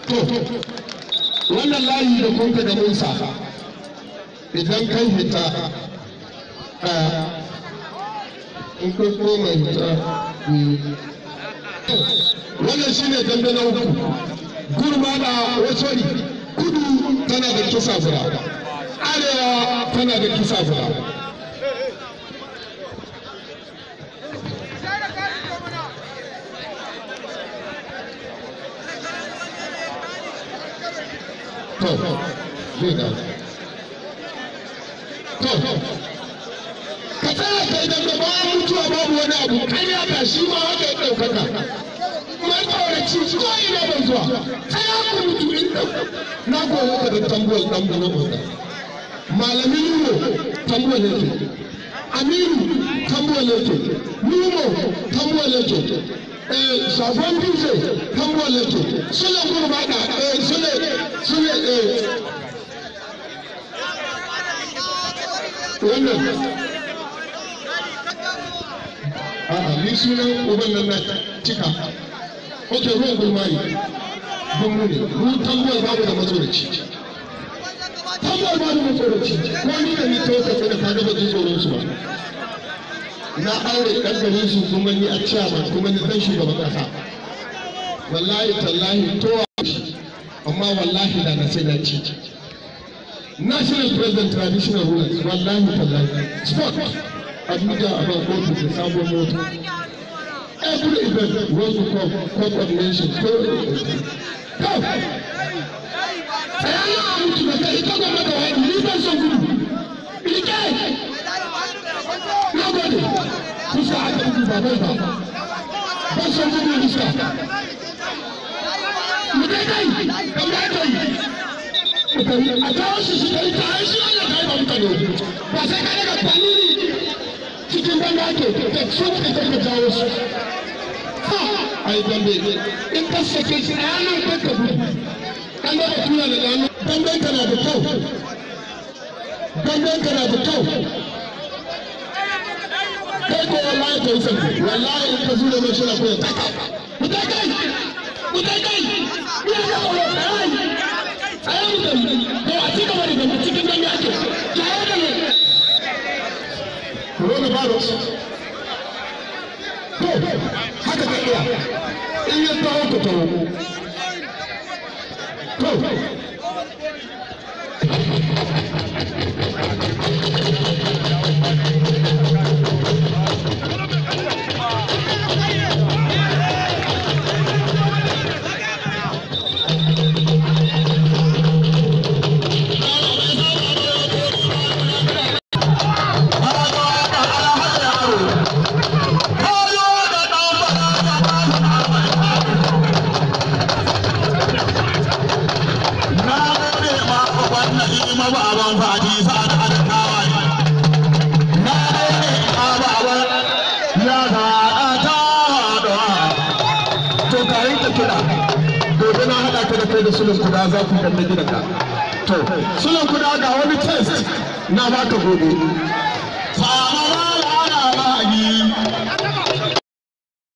to wannan layi da kun da musa idan kai hita in kun koma hita wannan shine dambe na uku gurma da wasori kudu tana da kisa guda arewa tana da kisa guda to zai da to ka tsaya kai da bayan mutuwa babu wani abu kan ya ba shi ma haka ya ɗaukaka mai tsoraci ko ina ban zuwa tsaya ku mutu in na goyo ka da tambuwal ɗan gona gona malamin nuno tambuwal yake aminu tambuwal yake nuno tambuwal yake shafon dutse tambuwal yake sule gurbata sule sule wannan a'a ni sunan uban nan na cika ok ruwan gulmari gunmu ne mu tambuwar babu da matsoraci tambuwar babu matsoraci ko ni da ni tawo tafi da kaga bajin tsoron su ba na aure ɗan garin su kuma ni a ciyaman kuma ni ɗan shugaban ƙasa wallahi tallahi to amma wallahi da na sai na ci national president traditional rulers wallahi tallahi sport abuja about kotu da sabon mota every event was to come court of nation ko ko tsayayya a mutu da kai ita gwamna da wani ni ban son gudu ike na gode kusa aka gudu ba bai ba ban son gudu iska mu dai kai kamar kai a kawo shi shi kai ta shi ana kai ba mutane ba sai ka daga kwalili cikin banda ake da su ka ka jawo su ha ai dambe in ka sake shi a yanar ka ka gudu an da tura da dano damben ka na da kyau damben ka na da kyau kai ko wallahi ka yi sanke wallahi in ka zura mai shira ko ya taka mutai kai mutai kai ya ga ko ai ai mutai ko a ci gaba da dambe cikin dambe ake jawo da ne coronavirus to haka ka iya in ya taho ka taho to da sulun kuda za ku kalli gidanka to sulun kuda ga wani test na baka gobe